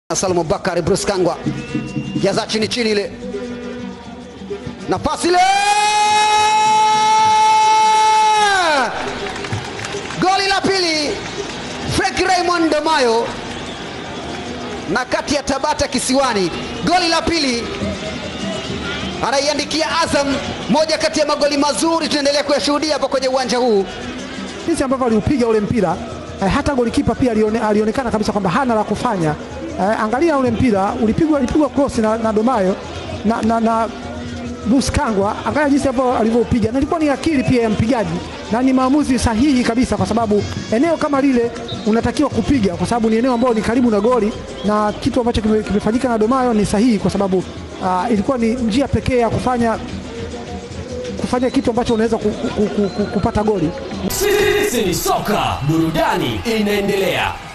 Salum Bakari Bruce Kangwa jaza chini chini ile nafasi ile goli la pili Frank Raymond Demayo na kati ya Tabata Kisiwani, goli la pili anaiandikia Azam, moja kati ya magoli mazuri tunaendelea kuyashuhudia hapa kwenye uwanja huu. jinsi ambavyo aliupiga ule mpira eh, hata golikipa pia alione, alionekana kabisa kwamba hana la kufanya eh, angalia ule mpira ulipigwa ulipigwa cross na, na Domayo na, na, na Bruce Kangwa, angalia jinsi ambavyo alivyoupiga, na ilikuwa ni akili pia ya mpigaji na ni maamuzi sahihi kabisa, kwa sababu eneo kama lile unatakiwa kupiga, kwa sababu ni eneo ambalo ni karibu na goli, na kitu ambacho kime- kimefanyika na Domayo ni sahihi, kwa sababu ah, ilikuwa ni njia pekee ya kufanya kufanya kitu ambacho unaweza ku, ku, ku, ku, kupata goli. Sisi ni soka, burudani inaendelea.